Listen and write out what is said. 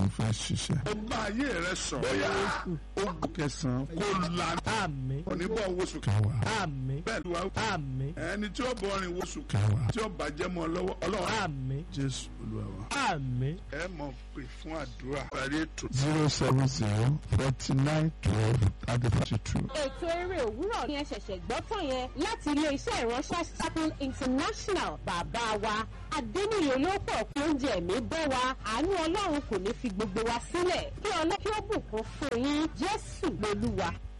kẹsàn-án fẹ́ ṣiṣẹ́. ó bá ayé rẹ sọ. bóyá ogun kẹsàn-án kó la àmín oníbọ̀ woṣù kẹwàá àmín bẹ́ẹ̀ ló wá àmín ẹni tí ó bọ̀ ọrìn woṣù kẹwàá tí ó bàjẹ́ mọ́ ọ lọ́wọ́ ọlọ́run àmín jésù olúwa wa. àmín ẹ mọ̀ pé fún àdúrà parí ètò. zero seven zero forty nine twelve thirty forty two. ètò eré òwúrọ̀ ni ẹ ṣẹ̀ṣẹ̀ gbọ́ tán yẹn láti ilé-iṣẹ́ ìránṣẹ́ Chapel International bàbá wa adéníyè olóòpọ̀ pé oúnjẹ ẹ̀mí bọ́ wa àánú ọlọ́run kò ní fi gbogbo wa sílẹ̀ kí ọlọ́ kí ó bùkún fún yín jésù lolúwa